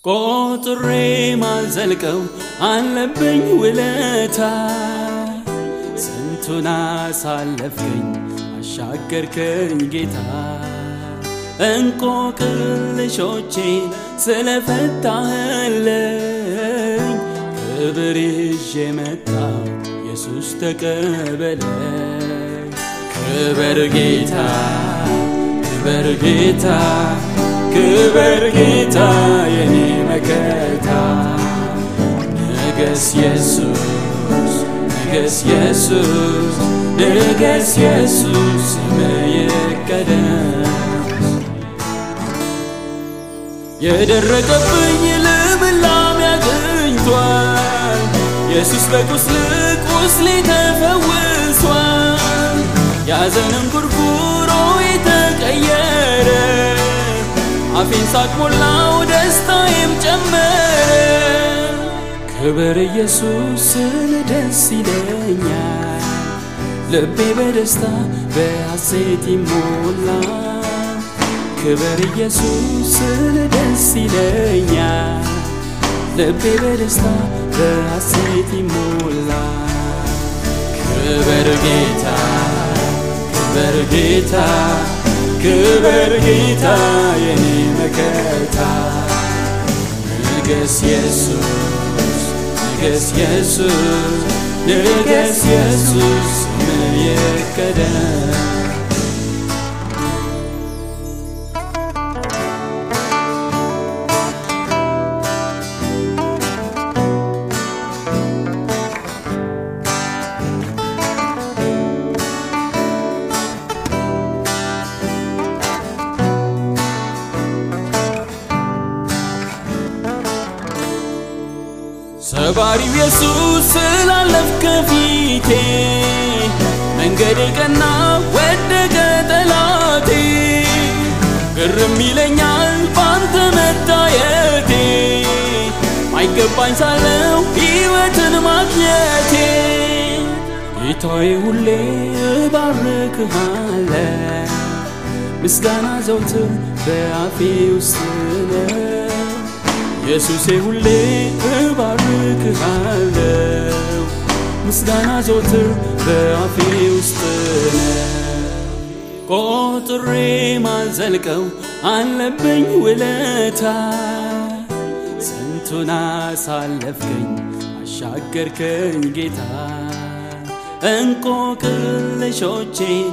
ቆጥሬ ማልዘልቀው አለብኝ ውለታ ስንቱን አሳለፍከኝ አሻገርከኝ ጌታ እንቆቅልሾቼን ስለፈታህልኝ ክብር ይዤ መጣሁ ኢየሱስ ተቀበለኝ ክበር ጌታ ክበር ጌታ ክበር ጌታ የኔ መከታ ንገስ ኢየሱስ ንገስ ኢየሱስ ንገስ ኢየሱስ ስምህ ይቀደስ የደረቀብኝ ልምላሜ አግኝቷል ኢየሱስ በቁስል ቁስሌ ተፈውሷል ያዘንን ኩርኩሮ የተቀየረ አፌን ሳቅ ሞላው ደስታዬም ጨመረ ክብር ኢየሱስ ስል ደስ ይለኛል ልቤ በደስታ በሐሴት ይሞላል ክብር ኢየሱስ ስል ደስ ይለኛል ልቤ በደስታ በሐሴት ይሞላል ክብር ጌታ ክብር ጌታ ክብር ጌታ የኔ መከታ ንገስ ኢየሱስ ንገስ ኢየሱስ ንገስ ኢየሱስ ስምህ ይቀደስ ሰባሪው ኢየሱስ ስላለፍ ከፊቴ መንገዴ ቀና ወደቀ ጠላቴ ግርም ይለኛል ባንተ መታየቴ ማይገባኝ ሳለው ሕይወትን ማግኘቴ ጌታዬ ሁሌ እባርክሃለ ምስጋና ዘውትር በአፌ ውስጥ ነው ኢየሱሴ ሁሌ እባርክሃለው ምስጋና ዘወትር በአፌ ውስጥ ነው ቆጥሬ ማልዘልቀው አለብኝ ውለታ ስንቱን አሳለፍከኝ አሻገርከኝ ጌታ እንቆቅልሾቼን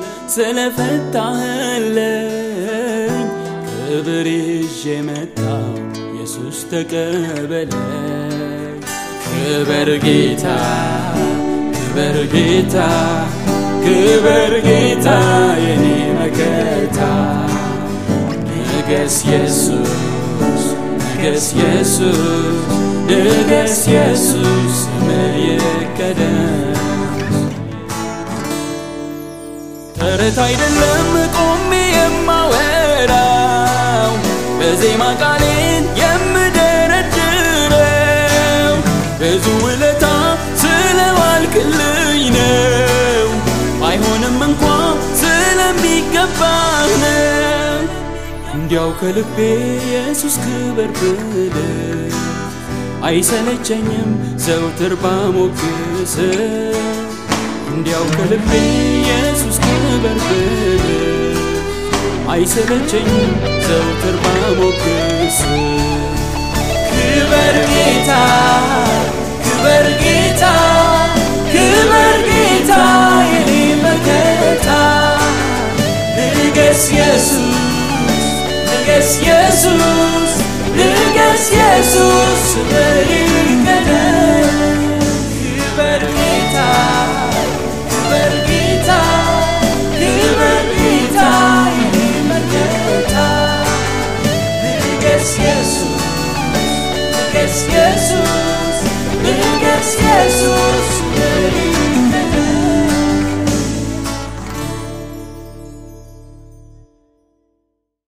ስለፈታህልኝ ክብር ይዤ መጣሁ ኢየሱስ ተቀበለኝ ክበር ጌታ ክበር ጌታ ክበር ጌታ የኔ መከታ ንገስ ኢየሱስ ንገስ ኢየሱስ ንገስ ኢየሱስ ስምህ ይቀደስ ተረት አይደለም ቆሜ የማወራው በዜማ ቃሌን የምደረድረው ብዙ ውለታ ስለዋልክልኝ ነው ባይሆንም እንኳ ስለሚገባህ ነው እንዲያው ከልቤ ኢየሱስ ክበር ብል አይሰለቸኝም ዘውትር ባሞግስ እንዲያው ከልቤ ኢየሱስ ክበር ብል አይሰለቸኝም ዘውትር ባሞግስ ክበር ጌታ ክበር ጌታ ክበር ጌታ የኔ መከታ ንገስ ኢየሱስ ንገስ ኢየሱስ ንገስ ኢየሱስ ስምህ ይቀደስ ክበር ጌታ ክበር ጌታ ክበር ጌታ የኔ መከታ ንገስ ኢየሱስ ንገስ ኢየሱስ ንገስ ኢየሱስ